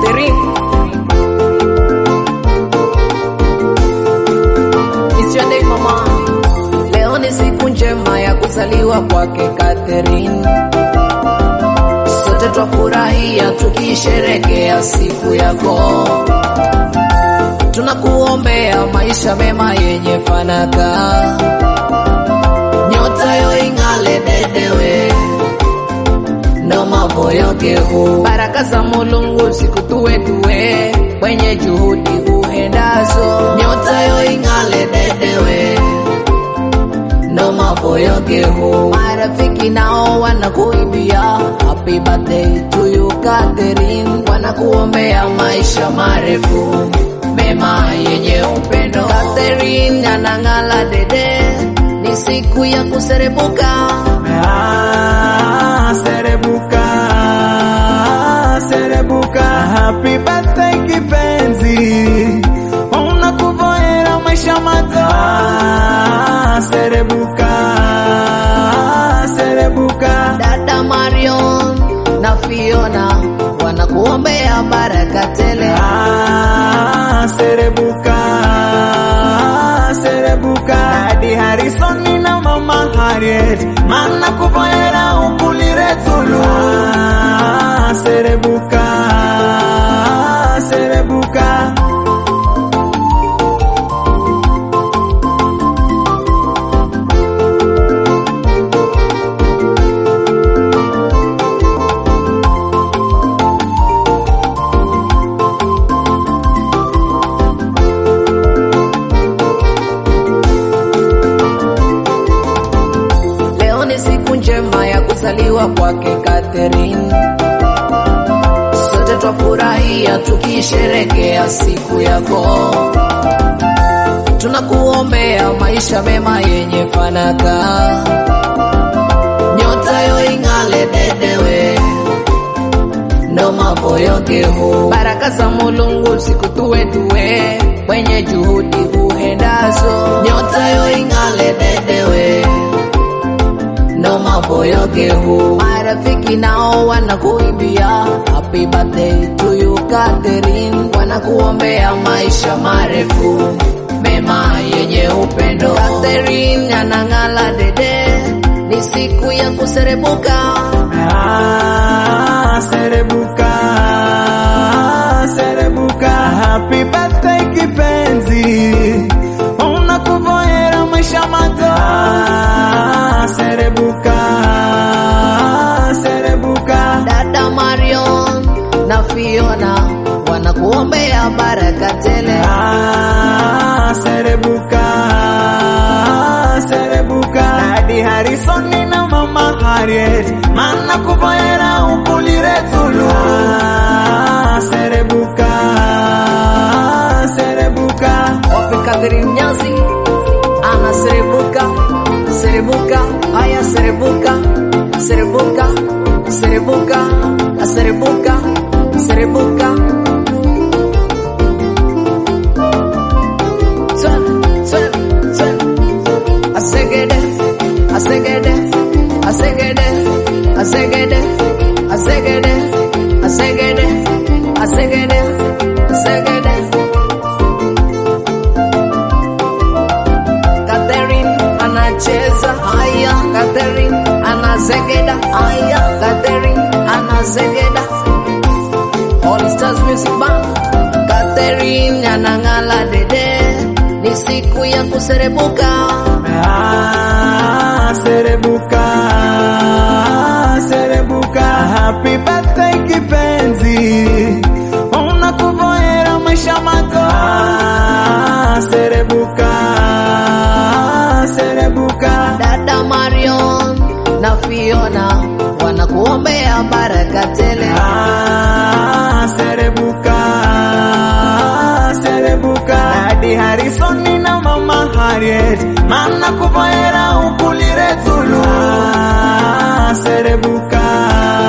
Catherine. It's your day mama. Leo ni siku njema ya kuzaliwa kwake Catherine. Sote twafurahia tukisherekea siku yako. Tunakuombea maisha mema yenye fanaka, nyota yo ing'ale dedewe ndo mambo yote huu. Baraka za Mulungu zikutuwe tuwe kwenye juhudi uhendazo, nyota yo ing'ale dedewe ndo mambo yote huu. Marafiki nao wanakuimbia happy birthday to you Catherine, wanakuombea maisha marefu mema yenye upendo. Catherine anang'ala dede, ni siku ya kuserebuka Ah, serebuka, serebuka, happy birthday kipenzi, unakuvoera maisha mato. Ah, serebuka, serebuka, Dada Marion na Fiona wanakuombea baraka tele. ah, serebuka, serebuka, Daddy Harrison na Mama Harriet, mana kuvoera ukulire tulu. Ah, serebuka, serebuka. Leo ni siku njema ya kuzaliwa kwake Catherine. Sote twafurahia tukisherekea siku yako. Tunakuombea maisha mema yenye fanaka, nyota yo ing'ale dedewe ndo mambo yote huu. Baraka za Mulungu zikutuwe tuwe kwenye juhudi uhendazo, nyota yo ing'ale dedewe ndo mambo yote huu. Marafiki nao wanakuimbia happy birthday to you Catherine, wanakuombea maisha marefu mema yenye upendo. Catherine anang'ala dede, ni siku ya kuserebuka Ah, serebuka, serebuka, happy birthday kipenzi, unakuvoera maisha mato. Ah, serebuka, serebuka, Dada Marion na Fiona wanakuombea baraka tele. ah, serebuka, serebuka, Daddy Harrison na Mama Harriet, mana kuvoera ukulire tulu. Ah, serebuka, serebuka. Wapi Catherine Nyazi ana serebuka serebuka, haya serebuka serebuka serebuka serebuka serebuka Twende, twende, twende. Asegede, asegede, asegede, asegede, asegede, asegede, asegede, asegede. Catherine anacheza haya, Catherine anazegeda haya, Catherine anazegeda. All Stars Music Band. Catherine anang'ala dede, ni siku ya kuserebuka. Ah, serebuka, serebuka, happy birthday kipenzi, unakuvoera maisha mato. Ah, serebuka, serebuka, Dada Marion na Fiona wanakuombea baraka tele. ah, serebuka, serebuka, Daddy Harrison na Mama Harriet, mana kuvoera ukulire tulu. Ah, serebuka,